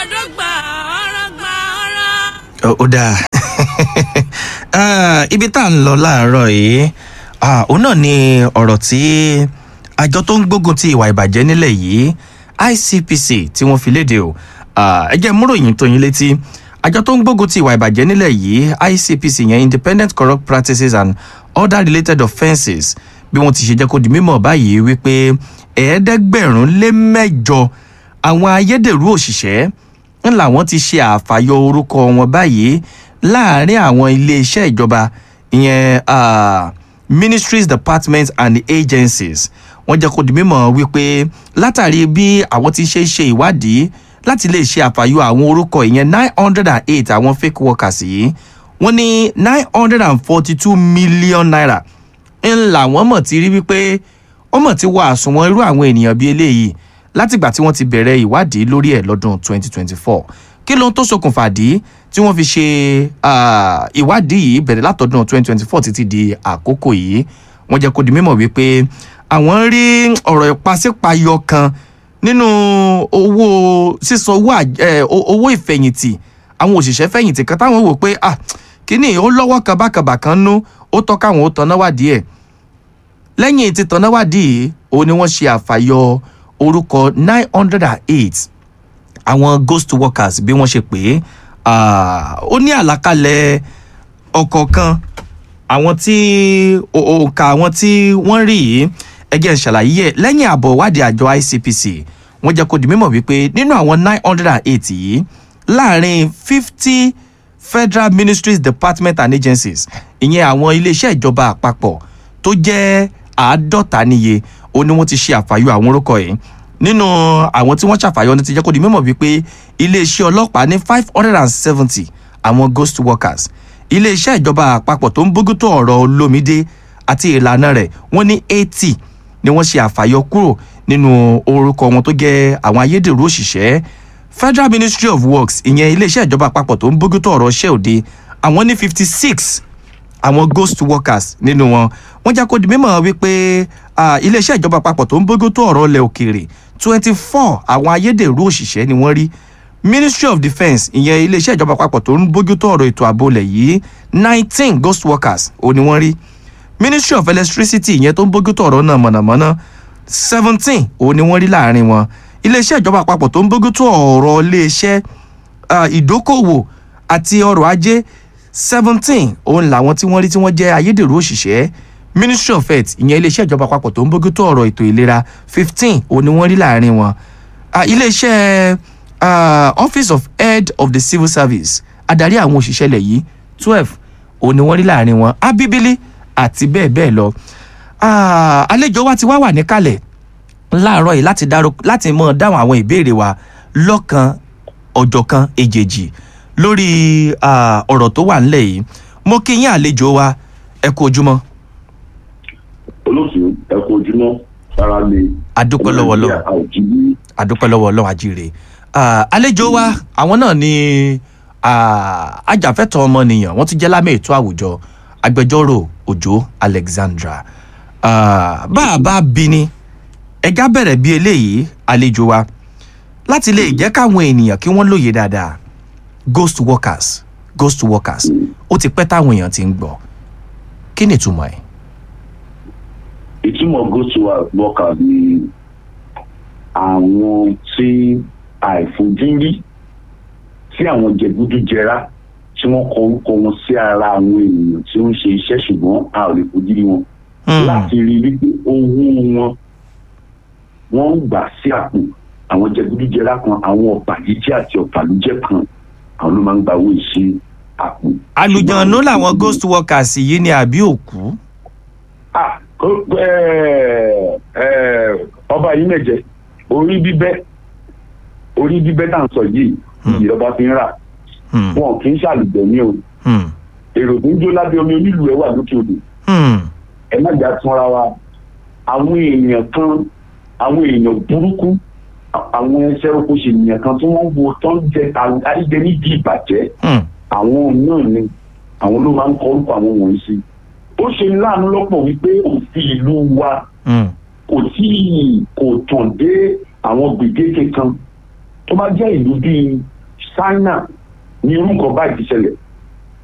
dọ́gba ọ̀rọ̀ gba ọ̀rọ̀. Ó ó dáa Ah, ibi tá à ń lọ láàárọ̀ yìí ah, òun náà ni ọ̀rọ̀ tí àjọ tó ń gbógun ti ìwà ìbàjẹ́ nílẹ̀ yìí ICPC tí wọ́n fi léde o Ah, ẹ jẹ́ múròyìn tó yín létí àjọ tó ń gbógun ti ìwà ìbàjẹ́ nílẹ̀ yìí ICPC yẹn Independent Corrupt Practices and Other Related Offences bí wọ́n ti ṣe jẹ́ kó di mímọ̀ báyìí wípé ẹ̀ẹ́dẹ́gbẹ̀rún lé mẹ́jọ àwọn ayédèrú òṣìṣẹ́ ń làwọn ti ṣe àfàyọ orúkọ wọn báyìí láàrin àwọn iléeṣẹ́ ìjọba ìyẹn ah, ministries departments and agencies wọ́n jẹ́ kó di mímọ̀ wípé látàrí bí àwọn ti ṣe ṣe ìwádìí láti lè ṣe àfàyọ àwọn orúkọ ìyẹn nine hundred and eight àwọn fake workers yìí wọ́n ní nine hundred and forty two million naira ń làwọn mọ̀ ti rí wípé ó mọ̀ ti wọ àsùnwọ̀n irú àwọn ènìyàn bíi eléyìí látìgbà tí wọ́n ti bẹ̀rẹ̀ ìwádìí lórí ẹ̀ lọ́dún 2024 kí ló ń tó ṣokùnfà dí tí wọ́n fi ṣe ah, ìwádìí yìí bẹ̀rẹ̀ látọdún 2024 títí di àkókò yìí wọ́n jẹ́ kó di mímọ̀ wípé àwọn rí ọ̀rọ̀ ìpàsípayọ kan nínú owó sísan owó àj- eh, o- owó ìfẹ̀yìntì àwọn òṣìṣẹ́ fẹ̀yìntì kan táwọn wò pé ah kíní ó lọ́wọ́ kan bákàbà kan nú ó tọ́ káwọn ó tanná wádìí ẹ̀ lẹ́yìn tí tanáwádìí òun ni wọ́n ṣe àfàyọ orúkọ nine hundred and eight àwọn ghost workers bí wọ́n ṣe pè é Ah, ó ní àlàkalẹ̀ ọ̀kọ̀ọ̀kan àwọn tí o- òǹkà àwọn tí wọ́n rí yìí ẹgẹ́ ṣàlàyé ẹ̀ lẹ́yìn àbọ̀ ìwádìí àjọ ICPC wọ́n jẹ́ kó di mímọ̀ wípé nínú àwọn nine hundred and eight yìí láàrin fifty federal ministries departments and agencies ìyẹn àwọn iléeṣẹ́ ìjọba àpapọ̀ tó jẹ́ àádọ́ta níye ó ní wọ́n ti ṣe àfàyọ àwọn orúkọ yìí nínú àwọn tí wọ́n ṣàfàyọ ní ti jẹ́ kó di mímọ̀ wípé iléeṣẹ́ ọlọ́pàá ní five hundred and seventy àwọn ghost workers iléeṣẹ́ ìjọba àpapọ̀ tó ń bójútó ọ̀rọ̀ olómìdé àti ìlànà rẹ̀ wọ́n ní eighty ni wọ́n ṣe àfàyọ kúrò nínú orúkọ wọn tó jẹ́ àwọn ayédèrú òṣìṣẹ́ federal ministry of works ìyẹn iléeṣẹ́ ìjọba àpapọ̀ tó ń bójútó ọ̀rọ̀ iṣẹ́ òde àwọn ní fifty six àwọn ghost workers nínú wọn wọ́n já kó di mímọ̀ wípé ah, iléeṣẹ́ ìjọba àpapọ̀ tó ń bójútó ọ̀rọ̀ ilẹ̀ òkèèrè twenty four àwọn ayédèrú òṣìṣẹ́ ni wọ́n rí ministry of defence ìyẹn iléeṣẹ́ ìjọba àpapọ̀ tó ń bójútó ọ̀rọ̀ ètò ààbò ilẹ̀ yìí nineteen ghost workers ò ní wọ́n rí ministry of electricity ìyẹn tó ń bójútó ọ̀rọ̀ náà mọ̀nàmọ́ná seventeen ò ní wọ́n rí láàrin wọn iléeṣẹ́ ìjọba àpapọ̀ tó ń bójútó ọ̀rọ̀ iléeṣẹ́ ah, ìdókòwò àti ọrọ̀ ajé seventeen òun làwọn tí wọ́n rí tí wọ́n jẹ́ ayédèrú òṣìṣẹ́ ministry of health ìyẹn iléeṣẹ́ ìjọba àpapọ̀ tó ń bójútó ọ̀rọ̀ ètò ìlera fifteen òun ni wọ́n rí láàrin wọn Ah, iléeṣẹ́ ah, office of head of the civil service adarí àwọn òṣìṣẹ́ ilẹ̀ yìí twelve òun ni wọ́n rí láàrin wọn abíbílí àti bẹ́ẹ̀ bẹ́ẹ̀ lọ Ah, àlejò wa ti wá wà níkàlẹ̀ láàárọ̀ yìí láti dárò láti mọ̀ dáhùn àwọn ìbéèrè wa lọ́kan ọ̀jọ̀kan èjèèjì lórí ah, ọ̀rọ̀ tó wà ńlẹ̀ yìí mo kí yín àlejò wa ẹ kú ojúmọ́ olóòtú ẹkọ ojúmọ́ sára lè. adúpẹ́ lọ́wọ́ lọ́wọ́ àòjìbí adúpẹ́ lọ́wọ́ ọlọ́run àjíire Ah, àlejò wa àwọn náà ni ah, ajàfẹ́tọ̀ọ́ ọmọnìyàn wọ́n ti jẹ́ lámì ètò àwùjọ agbẹjọ́rò òjó alexandra Ah, bá a bá bí ni ẹja bẹ̀rẹ̀ bí eléyìí àlejò wa láti lè jẹ́ káwọn ènìyàn kí wọ́n lóye dáadáa ghost workers ghost workers ó ti pẹ́ táwọn èèyàn ti ń gbọ́ kí ni ìtumọ̀ ẹ̀. ìtumọ̀ ghost worker ni àwọn tí àìfojúrí tí àwọn jẹgúdújẹrá tí wọ́n kọ orúkọ wọn sí ara àwọn ènìyàn tí ó ń ṣe iṣẹ́ ṣùgbọ́n a ò lè fojú rí wọn Hmm. láti rí i wípé owó wọn wọ́n ń gbà sí àpò àwọn jẹgúdújẹrá kan àwọn ọ̀bàyéjẹ́ àti ọ̀bàlújẹ́ kan àwọn ló máa ń gba owó ìṣe àpò. àlùjọ̀nù làwọn ghost workers yìí ni àbí òkú. Ah, kó- ẹ, ẹ, ọba yìí mẹjẹ orí bíbẹ orí bíbẹ tá à ń sọ yìí Hmm. ìjọba fi ń rà Hmm. wọn kì í ṣàlùbẹ ní o Hmm. èrò tó ń jó lábẹ́ omi onílù ẹ wà lókè odò Hmm. ẹ má jà túnra wa àwọn èèyàn kan àwọn èèyàn burúkú à- àwọn ẹsẹ oko ṣe èèyàn kan tí wọ́n wo tó ń jẹ àríjẹ nídìí ìbàjẹ́ Hmm. àwọn náà ni àwọn ló máa ń kọ orúkọ àwọn wọ̀nyí sí ó ṣe ní láàánú lọ́pọ̀ wípé òfin ìlú wa Hmm. kò tí kò tàn dé àwọn gbèdéke kan tó bá jẹ́ ìlú bíi China ní irú nǹkan báyìí ti ṣẹlẹ̀